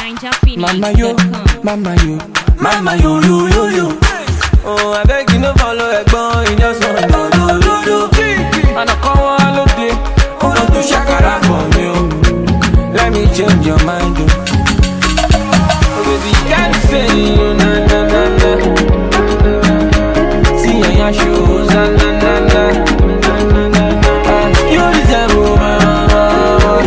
Mama yo, mama yo, mama yo yo yo yo. Oh, I beg you no follow ẹ̀gbọ́n, you just want do do do do. Àná kan wá lóde, ó lọ tún ṣàkàrà for me o. Let me change your mind o. Oh baby, you can't say you na na na na. See your yan shoes, na na na na. Ah, You deserve my my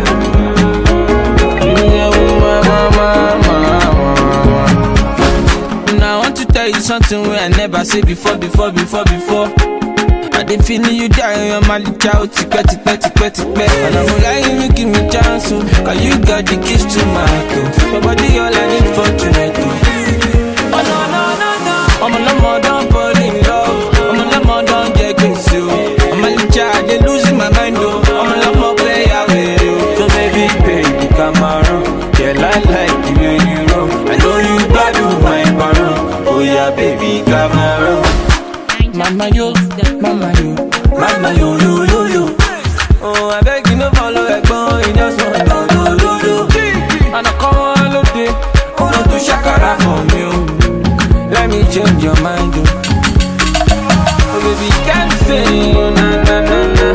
You deserve my my my Now I want to tell you something wey I never say before, before, before, before. I dey feeling you die on your malicha o tipẹ́ tipẹ́ tipẹ́ tipẹ́. And I'm lying you give me chance o, cause you got the keys to my heart o. Your body all I need for tonight o. Oh no no no no. Ọmọ lọ́mọ don fall in love, ọmọ lọ́mọ don jẹ gbèsè o. Ọmọ licha I dey lose my mind o, ọmọ lọ́mọ play away o. So baby baby Cameroon, yeah I like the way you roll. I know you gbádùn my baron, oh yeah baby Cameroon. Mama yo, mama yo, mama yo yo yo yo. Oh, I beg you no follow ẹ̀gbọ́n, you just want do do do do. Àná kan wá lóde, ó lọ tún ṣàkàrà for me o. Let me change your mind o. Oh baby, you can't say you na na na na.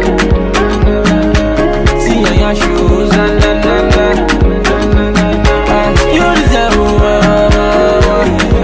See your yan shoes, na na na na. Ah, You deserve my my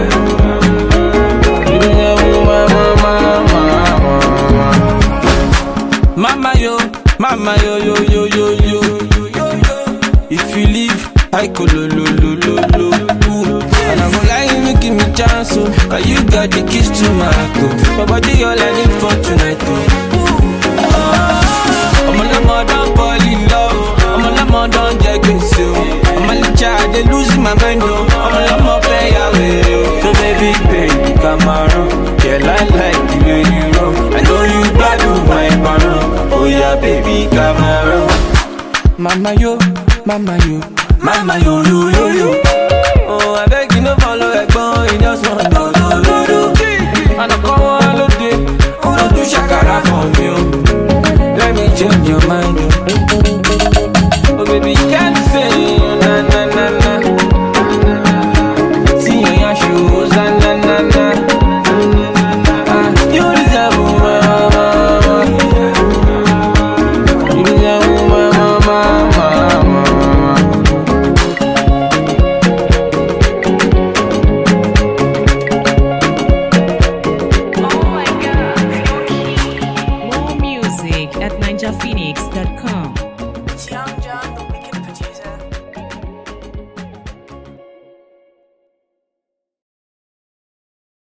You deserve my my my my. Mama yo, mama yo yo yo yo yo yo yo yo. If you leave, I go lo lo lo lo lo. Ooh. And I'm lying, you give me chance, oh, cause you got the keys to my heart, oh. My body all I need for tonight, oh. Oh, I'm a lemon, don't fall in love. I'm a lemon, don't get gbèsè, oh. I'm a licha, I dey losing my mind, oh. I'm a lemon, play away, oh. So baby, baby, come around. Yeah, I like the way you roll. I know you gbádùn my baron. Oh yeah, baby, come around. Mama yo, mama yo, mama yo yo yo yo. Oh, I